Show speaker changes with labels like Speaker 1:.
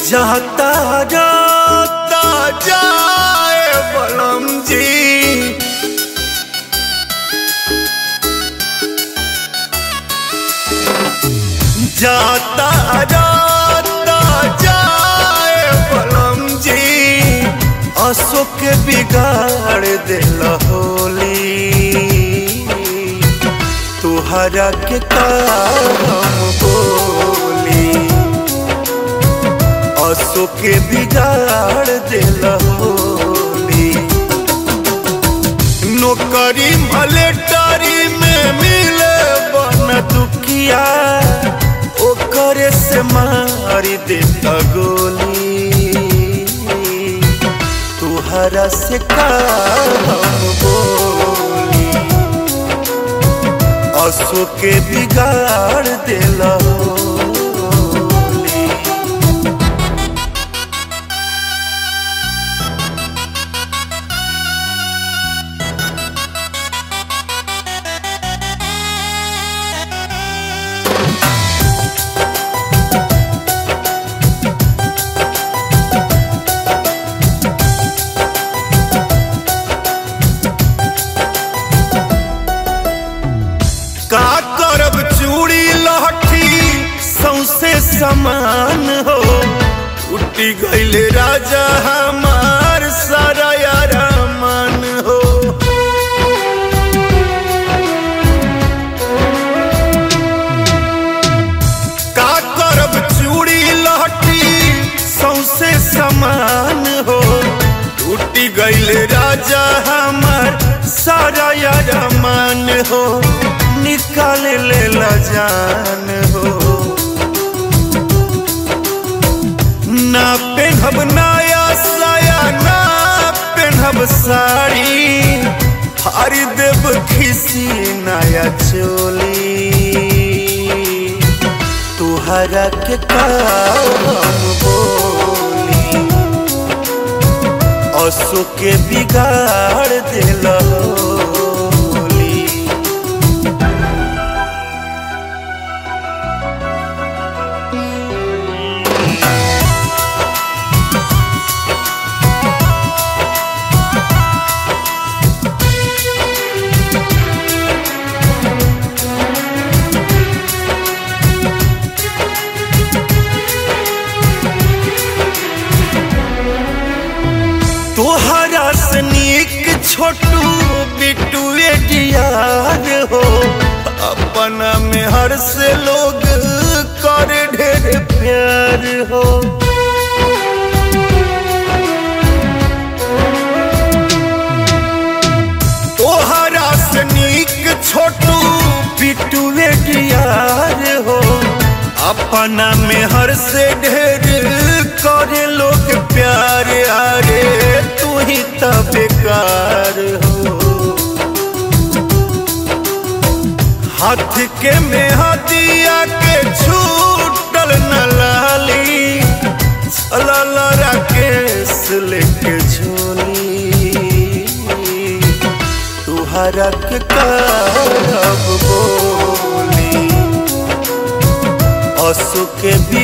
Speaker 1: जाता जाता जाए बलम जी जाता जाता जाए बलम जी असो के बिगाड़ दिल होली तुहरा के काम बोली असो के बिगाड़ दिल होली नौकरी मलेटरी में मिले बन दुखिया ओकरे से मारी देता गोली तुहरा से काम बोली असो के बिगाड़ दिला होली का करब चूड़ी लहठी सौसे समान हो उठी गईले राजा हमार सारा यार मन हो का करब चूड़ी लहठी सौसे समान हो टूटी गईले राजा हमार सारा यार मन हो निकाल ले ला जान हो ना पेनहब नया साया ना पेनहब साड़ी हारी देव खिसी नया चोली तुहरा के काम बोली असो के बिगाड़ दिला होली तोहरा से नीक छोटू बिट्टू एडियार हो अपना में हर से लोग कर ढेर प्यार हो तोहरा से नीक छोटू बिट्टू एडियार हो अपना में हर से ढेर करे लोग प्यार आरे तू ही तो बेकार हो हाथ के में हदिया के छूटल न लाली चलल राकेश लेके झोली तुहरा के करब बोली असु के भी